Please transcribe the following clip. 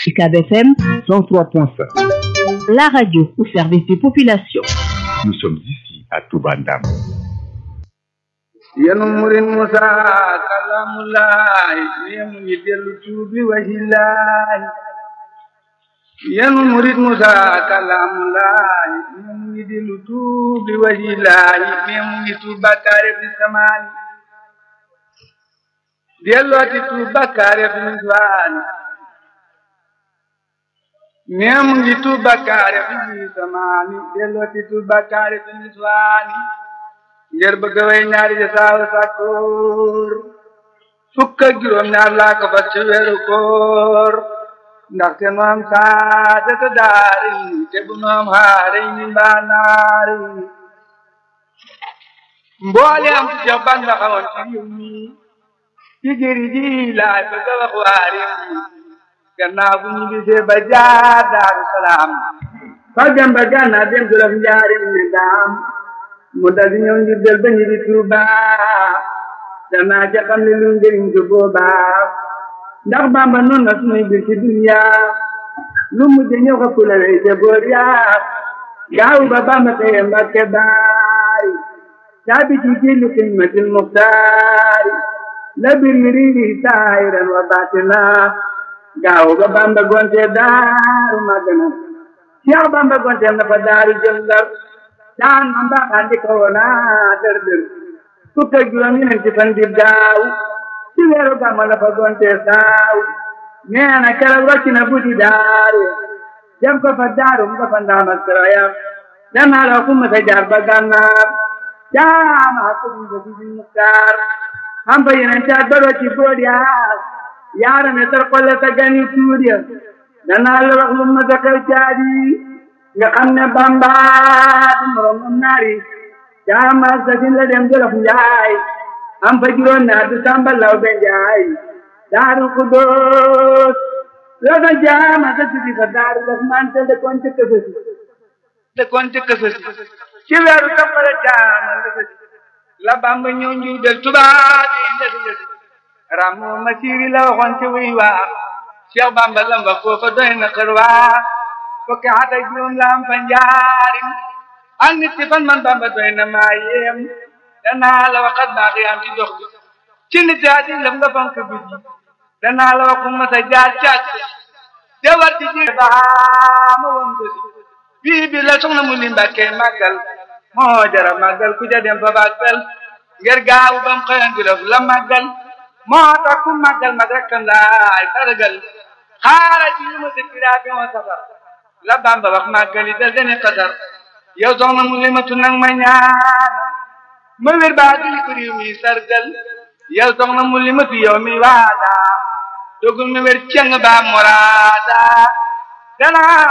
UCAB FM 103.5. La radio au service des populations. Nous sommes ici à Toubandam. yenu murin musa kalamulaay yemu ngi dellu tuubi wahilaay yenu murit musa kalamulaay yemu ngi dellu tuubi wahilaay yemu ngi tuub bakkaare fi samaani dellooti tuub bakkaare fi niswaani yemu ngi tuub bakkaare fi samaani dellooti tuub bakkaare fi niswaani ngir bëgg way ñaari ja saawa sàkkoor fukk ak juróom ñaar laa ko fas ci weeru koor ndaxte nu am saadata daari te bu nu am xaari ni mbaa naari mboole am ci jox ban la xamoon ci réew mi ci jëri ji laay bëgg a wax waa réew mi gannaaw bu ñu gisee ba jaar daaru salaam fa dem ba gànnaaw dem jolof njaarim ne daam mu dal di ñëw ngir del ba ñu di Tuuba danaa ca xam ne lu njëriñ ko boobaa ndax Bàmba noonu na sunuy bir ci dunya lu mujj ñëw xa pula wey ca boor yaa gaaw ba Bàmba teye Mbàkke baari caabi ci jilli xidmatil muxtaari la bir mi riiri saahiran wa baatina gaaw ba Bàmba gonte daaru magana Cheikh Bàmba gonte na fa daaru jël Ndar daan man daa xandi ko woona dër dër fukk ak juróom ñeenti fan di daaw ci weeru gàmmu la fa gonte saaw nee na keroog wàcc na buddi daare dem ko fa daarum nga fa ndaam ak sarayam danaa la kumma sa jaar ba gànnaar jaama ko mu ba di muktaar am fa yeneen caat ba ci bood yaa yaara ne tar xolle sa gani tuur ya danaa la wax lu ma sa xew caadi nga xam ne Bamba du morom am naari jaama sa sin la dem jolof njaay am fa juróom naa du samba law be njaay daaru xudóos la fa jaama sa sidi fa daaru daf man te dëkkoon ca kësësi dëkkoon ca kësësi ci weeru toppale jaama lësësi la Bamba ñëw njuy del tubaab yi lësi lësi ramu ma siiri la waxoon ci wuy waa Cheikh Bamba lamba foofa doy na xër waa fukki at ak juróom la am fa njaarim ak nit ci fan man Bamba doy na maa yéem danaa la waxat baax yaam ci dox bi ci nit yaa di lëf nga fonk bi danaa la wax ma sa jaar càkk te war ci ji baama woon ko si bii bi la soxna mu li mbàkke màggal moo jara màggal ku ja dem fa bàggal ngir gaawu bam xëyan di lëf la màggal moo tax ku màggal mag rekkam laay sargal xaara ci yu ma dëkkiraa bi moo safar la Bamba wax màggali dal dene xasar yow soxna mu limatu nag ma ñaan ma wér baa dili ko réew mi sargal yow soxna mu limatu yow mi waada dogul ma wér ceng baa moraada dana